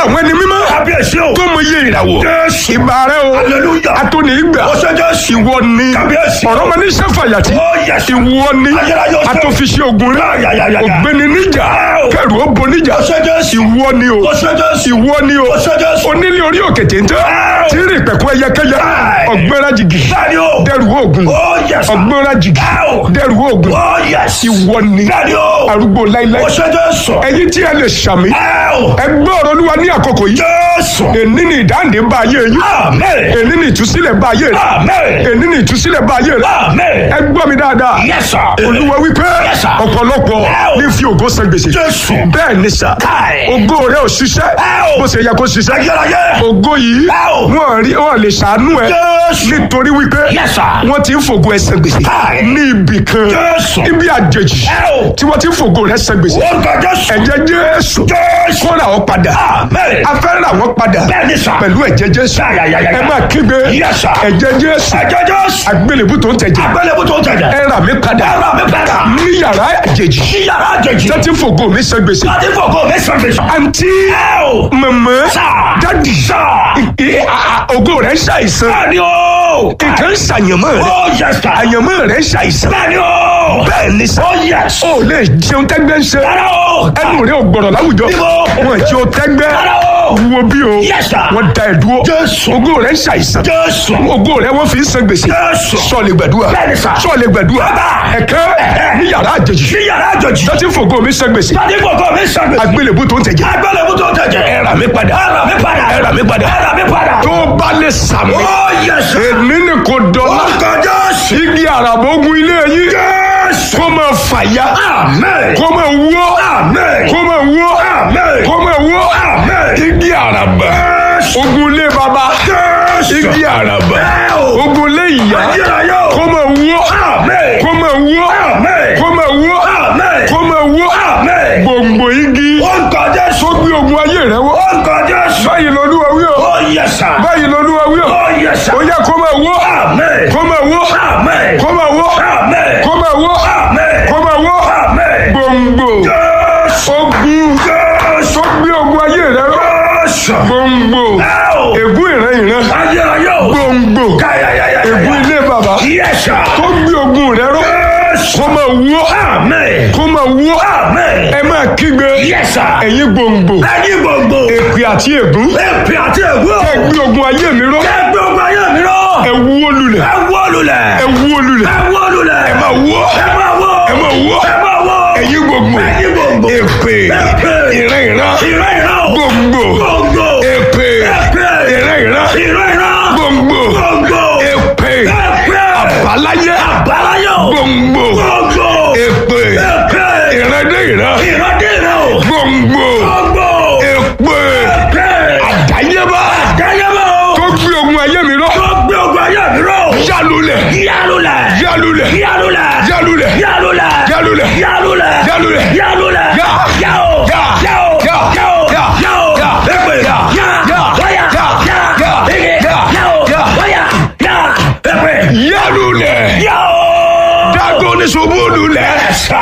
àwọn ẹni mímọ́ kábíyèsí o. tó mọ iye ìràwọ̀ Jésù. ìbà rẹ o hallelujah. atóni ìgbà ó ṣe Jésù. ìwọ ni Kábíyèsí. ọ̀rọ̀ ọmọ ní sẹ́fàyàtì ó yẹ sí. ìwọ ni Ayérayé ó ṣe. atọ́fiṣẹ́ ogun rẹ Ayayayaya. ògbéni níjà Ẹ o. kẹrù ó bo níjà ó ṣe Jésù. ìwọ ni o ó ṣe Jésù. ìwọ ni o ó ṣe Jésù. onílé orí òkè téńté Ẹ o. tí ń rìn pẹ̀kú ẹyẹkẹyẹ Ẹ. ọgbẹ́ra jìgì bẹ́ẹ̀ni o. dẹrù oògùn ó yẹ sí. ọgbẹ́ra jìgì Ẹ o. dẹrù oògùn ó yẹ sí. ìwọ ni bẹ́ẹ̀ni o. arúgbó láíláí ó ṣe Jésù. ẹ̀yin tí ẹ lè ṣàmì ẹ o. ẹgbẹ́ ọ̀rọ̀ olúwa ní àkókò yìí Jésù. èní ni ìdáǹdè bá ayé yín amen. èní ni ìtúsílẹ̀ bá ayé rẹ amen. èní ni ìtúsílẹ̀ bá ayé rẹ amen. ẹ gbọ́ mi dáadáa yes sir. olúwa wípé Yes, sir. ọ̀pọ̀lọpọ̀ Ẹ o. ní fi ògo san gbèsè Jésù. bẹ́ẹ̀ ni sà Káì. ògo rẹ ò ṣiṣẹ́ Ẹ o. bó ṣe yẹ kó ṣiṣẹ́ ayérayé. ògo yìí Ẹ o. wọn rí wọn lè ṣàánú ẹ Jésù. nítorí wípé Yes, sir. wọn ti ń fògo ẹ san gbèsè Káì. ní ibì kan Jésù. ibi àjèjì Ẹ o. tí wọn ti ń fògo rẹ san gbèsè ó ga Jésù. ẹ̀jẹ̀ jésù Jésù. kó ra ọ padà amen. a fẹ́ ra wọn padà bẹ́ẹ̀ni sà. pẹ̀lú ẹ̀jẹ̀ jésù Ayayayaya. ẹ máa kígbe Yes, sir. ẹ̀jẹ̀ jésù ẹ̀jẹ̀ Jésù. agbélébú tó ń tẹ̀jẹ̀ agbélébú tó ń tẹ̀jẹ̀. ẹ rà mí padà ẹ rà mí padà. ní yàrá àjèjì sí yàrá àjèjì. tó ti ń fògo mi san gbèsè láti fògo mi sàn gbèsè. àǹtí ẹ o. mọ̀mọ́ sà. dádì sà. ì- à- à- ògo rẹ̀ ń ṣàìsàn bẹ́ẹ̀ni o. nǹkan ń ṣàyànmọ́ rẹ̀ ó yẹ sà. àyànmọ́ rẹ̀ ń ṣàìsàn bẹ́ẹ̀ni o. bẹ́ẹ̀ ni sà ó yẹ. ó lè jẹun tẹ́gbẹ́ ń ṣe rárá o. ẹnu rẹ̀ ò gbọ̀rọ̀ láwùjọ Níbo? wọn jẹ́ o tẹ́gbẹ́ Rárá o. wo bí o Yes, sir. wọ́n da ẹ̀ dúró Jésù. ògo rẹ̀ ń ṣàìsàn Jésù. ògo rẹ̀ wọ́n fi ń san gbèsè Jésù. sọ̀lẹ̀ gbàdúrà Bẹ́ẹ̀ni, sà. sọ̀lẹ̀ gbàdúrà Bàbá. ẹ̀kẹ́ ní yàrá àjèjì sí yàrá àjèjì. tó ti ń fògo mi san gbèsè láti fògo mi sàn gbèsè. agbélébú tó ń tẹ̀jẹ̀ agbélébú tó ń tẹ̀jẹ̀. ẹ rà mí padà ẹ rà mí padà. ẹ rà mí padà ẹ rà mí padà. tó bá lè sàmì ó yẹ sà. èmi ni kò dọ́là ó ga Jésù. igi àràbógun ilé yín Jésù. kó máa fàya amen. kó máa wó amen. kó máa wó amen. kó máa wó amen. igi àràbà Jésù. ogun ilé baba Jésù. igi àràbà Ẹ o. ogun ilé ìyá ayérayé o. kó máa wó amen. kó máa wó amen. kó máa wó amen. kó máa wó amen. gbòǹgbò igi ó ga Jésù. tó gbé ogun ayé rẹ wó ó ga Jésù. báyìí lolúwa wí o ó yẹ sà. báyìí lolúwa wí o ó yẹ sà. ó yẹ kó máa wó amen. kó máa wó amen. kó máa wó amen. kó máa wó amen. kó máa wó amen. gbòǹgbò Jésù. ogun Jésù. tó gbé ogun ayé rẹ wó Jésù. gbòǹgbò ẹ o. ègún ìran ìran ayérayé o. gbòǹgbò káyàyàyà. ègún ilé baba yẹ sà. tó gbé ogun rẹ ró Jésù. kó máa wó amen. kó máa wó amen. ẹ máa kígbe yẹ sà. ẹ̀yin gbòǹgbò ẹyin gbogbo. èpè àti ègún èpè àti ègbó. ẹ gbé ogun ayé mi ró ẹgbẹ́ ọgbà yẹn mi rọ. ẹ wó lulẹ̀ ẹ wó lulẹ̀. ẹ wó lulẹ̀ ẹ wó lulẹ̀. ẹ máa wó ẹ máa wó. ẹ máa wó ẹ máa wó. ẹ̀yin gbòǹgbò ẹyin gbogbo. èpè Èpè. ìran ìran ìran ìran o. gbòǹgbò gbogbo. èpè Èpè. ìran ìran ìran ìran. gbòǹgbò gbogbo. èpè Èpè. àbáláyé àbáláyé o. gbòǹgbò gbogbo. èpè Èpè. ìran dé ìran ìran dé ìran o. gbòǹgbò gbogbo. èpè Èpè. àdáyébá àdáyébá o. tó gbé ogun ayé mi ró tó gbé ọgbà yẹn mi rọ. yálulẹ̀ yálulẹ̀. yálulẹ̀ yálulẹ̀. yálulẹ̀ yálulẹ̀. yálulẹ̀ yálulẹ̀. yálulẹ̀ yálulẹ̀. yá yá o. yá yá o. yá yá o. yá yá o. yá èpè. yá yá. yá wáyà. yá yá. yá ege. yá yá o. yá wáyà. yá. èpè. yálulẹ̀ yá o. dágó ní ṣubú lulẹ̀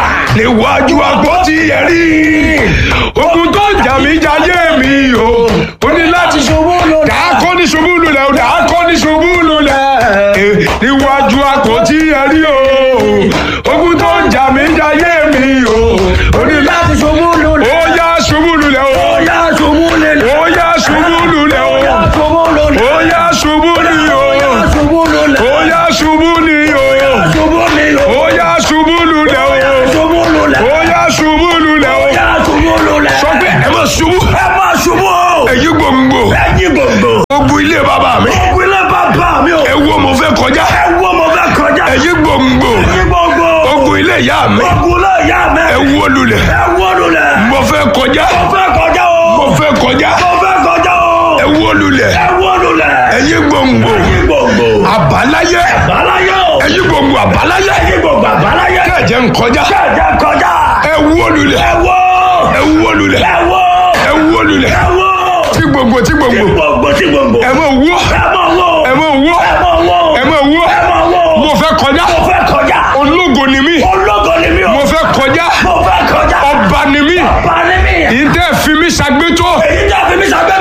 níwájú àpótí ẹ̀rí ogun tó jà mí jayé mi o ó ní láti ṣubú lulẹ̀ dákó ní ṣubú lulẹ̀ o dákó ní ṣubú lulẹ̀ Eh, níwájú àpótí ẹ̀rí o ogun tó jà mí jayé mi o ó ní láti ṣubú lulẹ̀ ó yá ṣubú lulẹ̀ o ó yá ṣubú lulẹ̀. ó yá ṣubú lulẹ̀ o ó yá ṣubú lulẹ̀. ó yá ṣubú ni o ó yá ṣubú lulẹ̀. ó yá ṣubú ni o ṣubú ni o. ó yá ṣubú lulẹ̀ o. ṣubú lulẹ̀. ó yá ṣubú lulẹ̀ o. ó yá ṣubú lulẹ̀. sọ pé ẹ má ṣubú. ẹ má ṣubú o. èyí gbòǹgbò. ẹyin gbogbo. ogun ilé bàbá mi. ogun ilé bàbá mi o. ẹ wo mo fẹ́ kọjá. ẹ wo mo fẹ́ kọjá. èyí gbòǹgbò. ẹyin gbogbo. ogun ilé ìyá mi. ogun ilé ìyá mi. ẹ wo lulẹ̀. ẹ wo lulẹ̀. mo fẹ́ kọjá. mo fẹ́ kọjá o. mo fẹ́ kọjá. mo fẹ́ kọjá o. ẹ wo lulẹ̀. ẹ wo lulẹ̀. èyí gbòǹgbò. ẹyin gbogbo. àbáláyé. àbáláyé o. èyí gbòǹgbò àbáláyé. ẹyin gbogbo àbáláyé. kẹ̀jẹ̀ ń kọjá. kẹjẹ kọjá. ẹ wo lulẹ̀. ẹ wo. ẹ wo lulẹ̀. ẹ wo. ẹ wo lulẹ̀. ẹ wo. tí gbòǹgbò tí gbòǹgbò. gbogbo tí gbogbo. ẹ mọ̀ wó. ẹ mọ̀ wo. ẹ mọ̀ wó. ẹ mọ̀ wo. ẹ mọ̀ wó. ẹ mọ̀ wo. mo fẹ́ kọjá. mo fẹ́ kọjá. ológo ni mí. ológo ni mi o. mo fẹ́ kọjá. mo fẹ́ kọjá. ọba ni mí. ọba ni mi. ìdẹ́ fi mí ṣàgbétó. èyí jẹ́ fi mi sàgbẹ́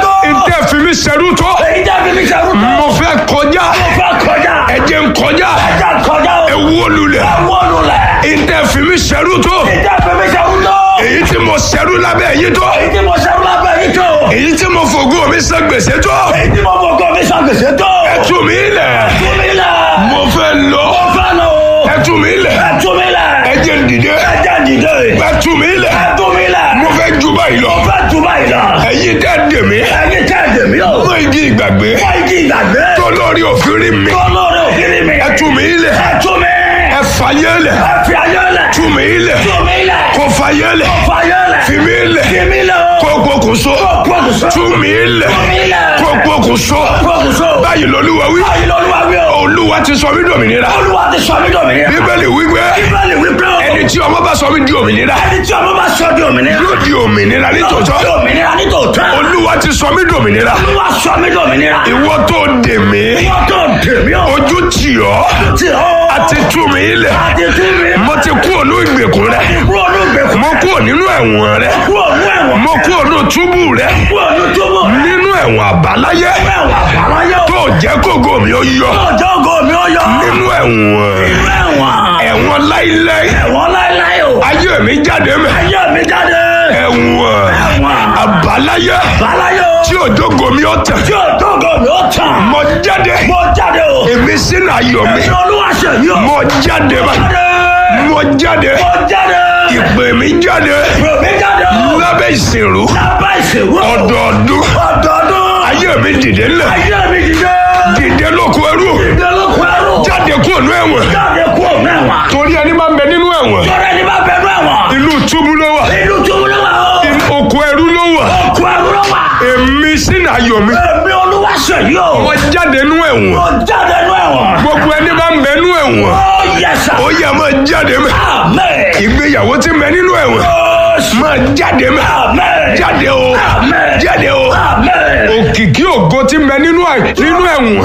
mi ṣerú tó. mo fẹ́ kọjá mo fẹ́ kọjá. ẹ jẹ́ n kọjá ẹja kọjá o. ẹ wó lulẹ̀ ẹwọ́ lulẹ̀. ìtẹ́ fi mi ṣẹ́rú tó ìjà fẹ́ mi ṣerú tó. èyí tí mo ṣẹ́rú lábẹ́ yín tó èyí tí mo ṣerú lábẹ́ yìí tó. èyí tí mo fògo mi san gbèsè tó èyí tí mo fọkọ mi ṣàgbèsè tó. ẹ tú mi lẹ̀ tú mi lẹ̀. mo fẹ́ lọ mo fẹ́ lọ o. ẹ tú mi lẹ̀ ẹ tú mi lẹ̀. ẹ jẹ́ n dìde ẹja dìde. ẹ tú mi lẹ̀ ẹ tú mi lẹ̀. mo fẹ́ ju báyìí lọ mo fẹ́ tú báyìí lọ. ẹ̀yin tẹ́ dè mí ẹyin tẹ́ ẹ̀dẹ̀ mi o. mọ igi ìgbàgbé wọ́n igi ìgbàgbé. tó lórí òfin rí mi tó lórí òkìrì mi. ẹ tú mi lẹ̀ ẹ tú mi. ẹ fàyè lẹ̀ ẹ fi ayé lẹ̀. tú mi lẹ̀ tú mi lẹ̀. kó fàyè lẹ̀ kó fayé lẹ̀. fi mi lẹ̀ fi mi lẹ̀ o. kó pokùnso pokùnso. tú mi lẹ̀ tú mi lẹ̀. kó pokùnso pokùnso. báyìí lolúwa wí báyìí lọ́lúwa wí o. olúwa ti sọ mí dòmìnira olúwa ti sọ mí dòmìnira. bíbélì wípé bíbélì wí pé o. ẹni tí ọmọ bá sọ mí di òmìnira ẹni tí ọmọ bá sọ di òmìnira. yóò di òmìnira di nítòótọ́ òmìnira ní tòótọ́. olúwa ti sọ mí dòmìnira olúwa sọ mí dòmìnira. ìwọ tó dè mí wọ́n tó dè mí o. ojú tì ọ́ tí o. àti tú mi lẹ̀ àti tú mi. mo ti kú ònú ìgbèkùn rẹ kúrò ní ìgbèkùn. mo kú nínú ẹ̀wọ̀n rẹ kúrò ní ẹ̀wọ̀n. mo kú ònú túbú rẹ kúrò ní túbọ̀. nínú ẹ̀wọ̀n àbáláyé ẹ̀wọ̀n àbáláyé o. tó jẹ́ kógo mi ó yọ ọjọ́ ògo mi ó yọ. nínú ẹ̀wọ̀n ẹ̀wọ̀n. ẹ̀wọ̀n láíláí ẹ̀wọ̀n láéláé o. ayé mi jáde mẹ́ ayé mi jáde. ẹ̀wọ̀n ẹ̀wọ̀n. àbáláyé àbáláyé o. tí òjògo mi ó tẹ̀ tí ọjọ́ ògo mi ó tàn. mo jáde mo jáde o. èmi sínú ayọ̀ mi ẹ̀sìn olúwa ṣe yí o. mo jáde bá jáde. mo jáde mo jáde. ìpè mi jáde ìpè mi jáde o. lábẹ́ ìsìnrú lábẹ́ ìṣèwọ́. ọdọọdún ọdọọdún. ayé mi dìde ńlẹ̀ ayé mi dìde. dìde lóko ẹrú ìdẹ́lókun ẹrú. jáde kúrò ní ẹ̀wọ̀n jáde kú òun ẹ̀wọ̀n. torí ẹni máa ń bẹ nínú ẹ̀wọ̀n tọ́lá ẹni bá bẹ̀rù ẹ̀wọ̀n. inú túbú ló wà inú túbú ló wà o. inú oko ẹrú ló wà kú ẹrú ló wà. èmi sínú ayọ̀ mi èmi olúwa ṣe yí o. mo jáde nínú ẹ̀wọ̀n mo jáde nú ẹ̀wọ̀n. gbogbo ẹni máa ń bẹ nínú ẹ̀wọ̀n ó yẹ sà. ó yẹ máa jáde mẹ́ àmín. ìgbéyàwó ti bẹ nínú ẹ̀wọ̀n máa jáde mẹ́ àmín. jáde o Àmín. jáde o àmín. òkìkí ògo ti bẹ nínú ẹ̀- nínú ẹ̀wọ̀n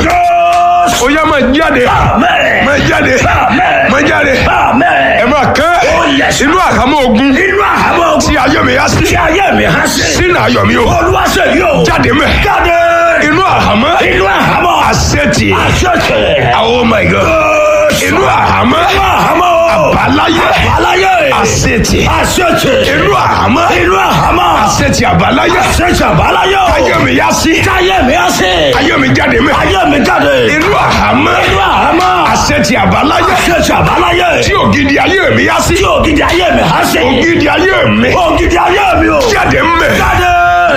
ó yẹ máa jáde àmín. máa jáde àmín. máa jáde àmín. ẹ máa kẹ́ Ó yẹ sà. inú àhámọ́ ogun inú àhámọ́ ogun. tí ayọ̀ mi yá sí tí ayé mi há sí. sínú ayọ̀ mi o olúwa ṣe yí o. jáde mẹ́ jáde. inú àhámọ́ inú àhámọ́. àṣetì àṣẹ̀ṣẹ̀. oh my god inú àhámọ́ inú àhámọ́ o. àbáláyé àbáláyé. àṣetì àṣẹ̀ṣẹ̀. inú àhámọ́ inú àhámọ́. àṣetì àbáláyé àṣẹ̀ṣẹ̀ àbáláyé o. ayọ̀ mi yá sí táyé mi há sí. ayọ̀ mi jáde mẹ́ ayé mi jáde. inú àhámọ́ inú àhámọ́. àṣetì àbáláyé àṣẹ̀ṣẹ̀ àbáláyé. tí ògidì ayé mi yá sí tí ògidì ayé mi há sí. ògidì ayé mi ògidì ayé mi o. jáde mẹ́ jáde.